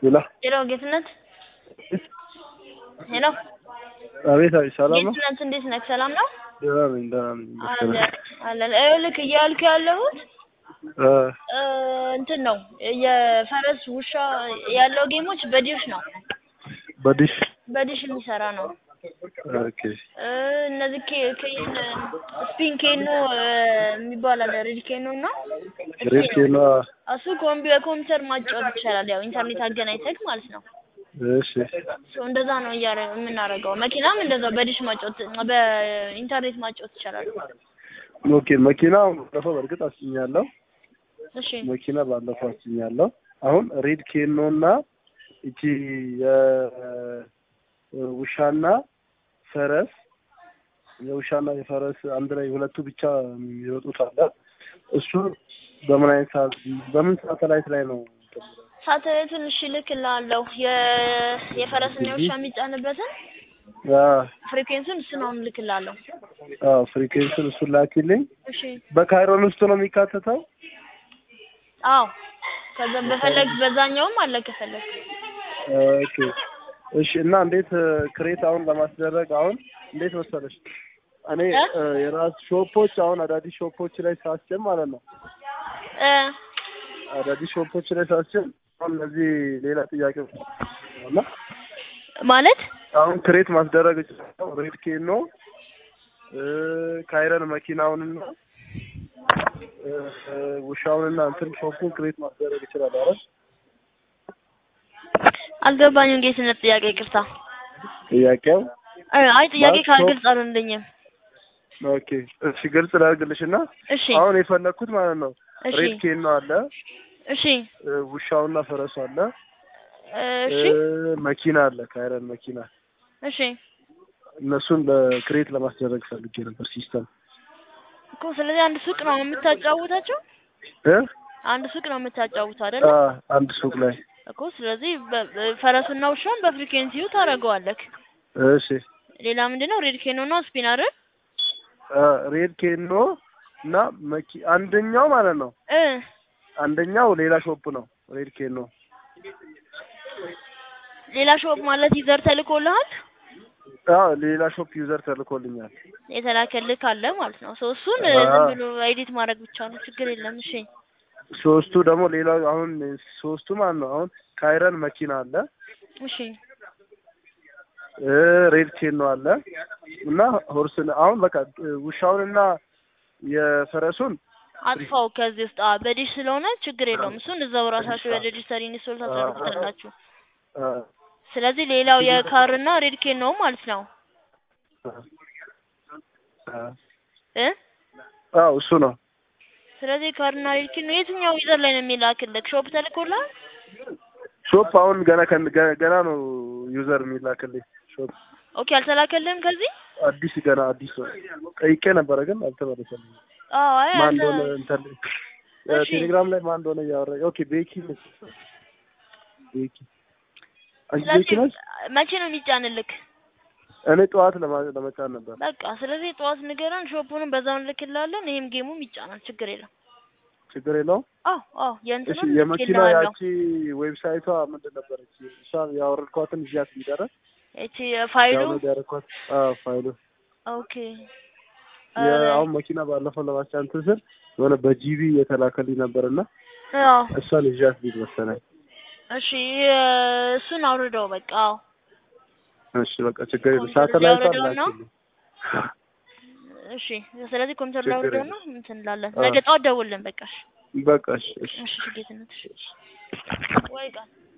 ሌላ ሄሎ ጌትነት ሄሎ አቤት አቤት፣ ሰላም ነው? ጌትነት እንዴት ነህ? ሰላም ነው? ደህና ነኝ ደህና ነኝ። አለ አለ ይኸውልህ እያልኩ ያለሁት እ እ እንትን ነው የፈረስ ውሻ ያለው ጌሞች በዲሽ ነው በዲሽ በዲሽ የሚሰራ ነው። ኦኬ እ እነዚህ ኬ ኬን ስፒን ኬኖ እ የሚባል አለ ሬድ ኬኖ እና ሬድ ኬኖ እሱ ኮምፒ በኮምፒውተር ማጫወት ይቻላል። ያው ኢንተርኔት አገናኝተህ ማለት ነው። እሺ ሶ እንደዛ ነው እያረ የምናደርገው። መኪናም እንደዛ በዲሽ ማጫወት በኢንተርኔት ማጫወት ይቻላል። ኦኬ መኪና ባለፈው በእርግጥ አስጭኛለሁ። እሺ መኪና ባለፈው አስጭኛለሁ። አሁን ሬድ ኬኖ እና እቺ የውሻና ፈረስ የውሻና የፈረስ አንድ ላይ ሁለቱ ብቻ የሚወጡት አለ። እሱ በምን አይነት ሰዓት በምን ሳተላይት ላይ ነው? ሳተላይቱን እሺ እልክልሃለሁ። የ የፈረስና የውሻ የሚጫንበትን አዎ ፍሪኩዌንሱን እሱን አሁን እልክልሃለሁ። አዎ ፍሪኩዌንሱን እሱን ላኪልኝ። እሺ በካይሮን ውስጥ ነው የሚካተተው? አዎ ከዛ በፈለግ በዛኛውም አለ ከፈለግ ኦኬ እሺ። እና እንዴት ክሬት አሁን ለማስደረግ አሁን እንዴት መሰለሽ እኔ እ? እ የራስ ሾፖች አሁን አዳዲስ ሾፖች ላይ ሳስጭን ማለት ነው እ አዳዲስ ሾፖች ላይ ሳስጭን አሁን እነዚህ ሌላ ጥያቄ እና ማለት አሁን ክሬት ማስደረግ እችላለሁ። ሬድ ኬኖ እ ካይረን መኪናውንና እ እ ውሻውንና እንትን ሾፑን ክሬት ማስደረግ እችላለሁ አይደል? አልገባኝም። ጌትነት ጥያቄ ይቅርታ። ጥያቄው እ አይ ጥያቄ ማለት ካልግልጽ አልሆንልኝም። ኦኬ እሺ፣ ግልጽ ላድርግልሽ እና እሺ አሁን የፈለግኩት ማለት ነው እሺ ሬድ ኬኖ አለ እሺ እ ውሻውና ፈረሱ አለ እ እሺ እ መኪና አለ ካይረን መኪና እሺ እነሱን በክሬት ለማስደረግ ፈልጌ ነበር ሲስተም እኮ ስለዚህ አንድ ሱቅ ነው የምታጫውታቸው? እ አንድ ሱቅ ነው የምታጫውተው አይደለ? አ አንድ ሱቅ ላይ እኮ ስለዚህ በ- በ- ፈረሱና ውሻውን በፍሪኩዌንሲው ታደርገዋለህ። እሺ ሌላ ምንድነው? ሬድ ኬኖ እና ስፒን አይደል? አ ሬድ ኬኖ እና መኪ አንደኛው ማለት ነው እ አንደኛው ሌላ ሾፕ ነው ሬድ ኬኖ ሌላ ሾፕ ማለት ይዘር ተልኮልሃል? አ ሌላ ሾፕ ዩዘር ተልኮልኛል የተላከልህ ካለ ማለት ነው። ሶ እሱን እ አዎ። ዝም ብሎ ኤዲት ማድረግ ብቻ ነው፣ ችግር የለም። እሺ ሶስቱ ደግሞ ሌላው አሁን ሶስቱ ማለት ነው አሁን ካይረን መኪና አለ እሺ እ ሬድ ኬኖ አለ እና ሆርስን አሁን በቃ እ ውሻውንና የፈረሱን አጥፋው ከዚህ ውስጥ አዎ፣ በዲሽ ስለሆነ ችግር የለውም። እሱን እዛው ራሳችሁ በሬጅስተር ኢንስቶል ታደርጉታላችሁ። አ ስለዚህ ሌላው የካርና ሬድ ኬን ነው ማለት ነው አ እ አዎ እሱ ነው ስለዚህ ካርና ሬድ ኬን ነው የትኛው ዩዘር ላይ ነው የሚላክልህ? ሾፕ ተልኮልሃል? ሾፕ አሁን ገና ከን ገ- ገና ነው ዩዘር የሚላክልኝ ሾፕ ኦኬ አልተላከልህም ከዚህ? አዲስ ገና አዲስ ነው ጠይቄ ነበረ ግን አልተመለሰልኝም አዎ አይ ማን አልተ- እንደሆነ እንትን እሺ። ቴሌግራም ላይ ማን እንደሆነ እያወራ ኦኬ ቤኪ ነች ቤኪ አንቺ ቤኪ ስለዚህ ነች መቼ ነው የሚጫንልክ? እኔ ጠዋት ለማ- ለመጫን ነበር በቃ ስለዚህ ጠዋት ንገረን፣ ሾፑንም በዛው እንልክልሃለን። ይሄም ጌሙም ይጫናል፣ ችግር የለም። ችግር የለውም አዎ አዎ እሺ የእንትኑን የመኪና ልኬልሃለሁ። ያቺ ዌብሳይቷ ምንድን ነበረች እሷን ያወረድኳትን እዚያ ሊደረ እቺ ፋይሉ ዳውንሎድ ያደረኳት አዎ ፋይሉ ኦኬ የ- አሁን መኪና ባለፈው ለማስጫን እንትን ስል የሆነ በጂቢ የተላከልኝ ነበርና አዎ እሷን ይዣት ሊድ መሰለኝ እሺ እሱን አውርደው በቃ አዎ እሺ በቃ ችግር የለም ኮምፒውተር ሳተላይት ሊያወርደው ነው? አላችልኝ እሺ ስለዚህ ኮምፒውተር ችግር ላውርደው የለም። ነው እንትን እንላለን። አዎ። ነገ ጠዋት ደውልልን በቃ እሺ በቃ እሺ እሺ እሺ ጌትነት እሺ ወይ ቃል